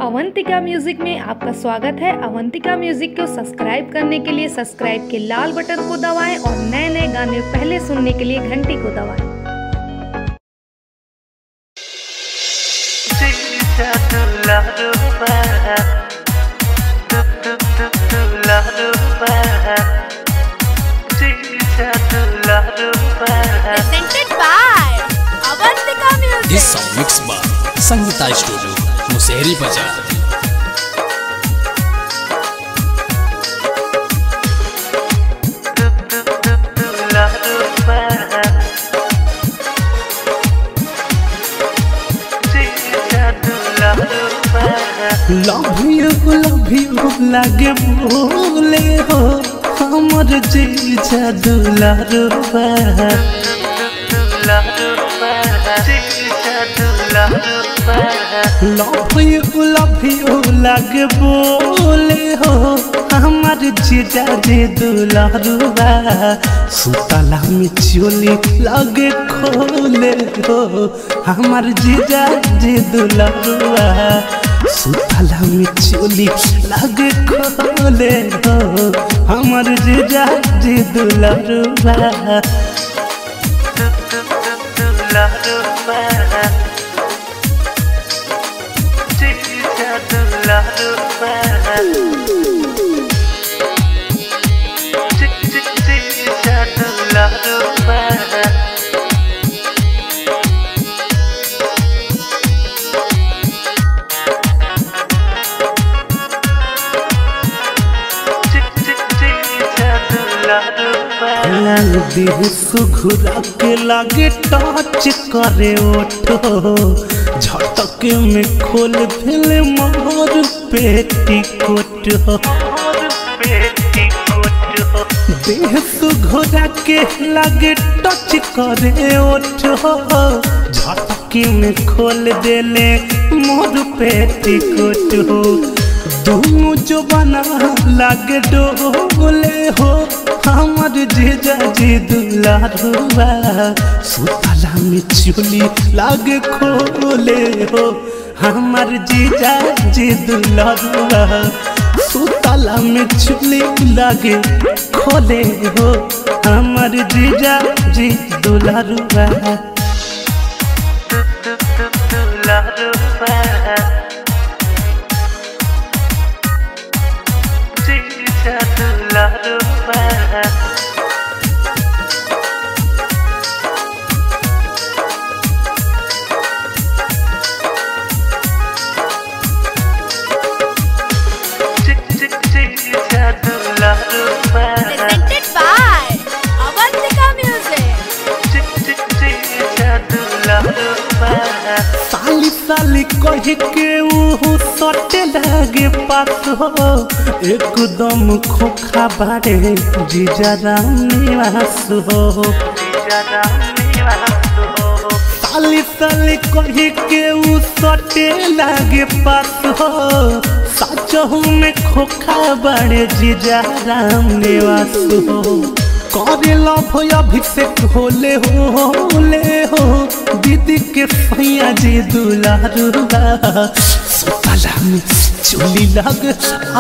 Avantika music में आपका स्वागत है अवंतिका म्यूजिक को सब्सक्राइब करने के लिए सब्सक्राइब के लाल बटन को दबाएं और नए नए गाने पहले सुनने के लिए घंटी को दबाएं presented by Avantika Music. This song mixed by Sangeeta Studio, Musehri Bazaar. Love you love you लागे बोले हो हमर जीजा दुलारुबा लव यू लव यू लागे बोले हो हमर जीजा जी दुलारुबा सुतला में चोली लगे खोले हो हमर जीजा जी दुलारुबा सुतला में चोली लगे खोले हो हमर जीजा जी दुलारुबा लाल देह सुघुरा के लागे टच करे ओठो झटके में खोल दिल मोर पेटी कोट हो देह सुघुरा के लागे टच करे ओठो झटके में खोल देले मोर पेटी कोट हो दोनों जो बना लागे डोले हो हमर जीजा जी दुलारुआ सुतला में चुली लागे खोले हो हमर जीजा जी दुलारुआ सुतला में चुली लागे खोले हो हमर जीजा जी दुलारुआ Presented by Avantika Music. साली साली कह के ऊ सटे लागे पास हो एकदम खोखा बारे जीजा राम निवास हो साली साली कह के ऊ सटे लागे पास हो सचहू में खोखा बारे जीजा राम निवास हो करे लभ अभिषेक होले हो होले हो दीदी के सैया जी दुलारुआ सुतला में चोली लग आ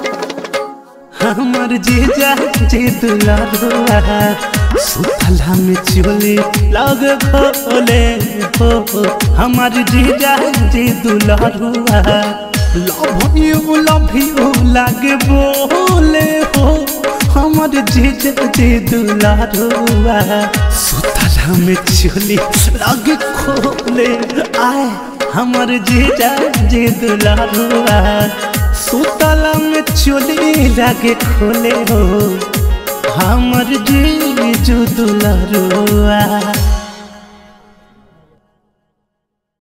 हमर जीजा जी दुलारुआ सुतला में चोली लग खोले हो हमर जीजा जी दुलारुआ लव यू लव यू लागे बोले हो हमर जीजा जी दुलारुआ सुतला में चोली लग खोले आए हमर जीजा जी दुलारुआ सुतला में चोली लगे खोले हो हमर जीजू दुलारुआ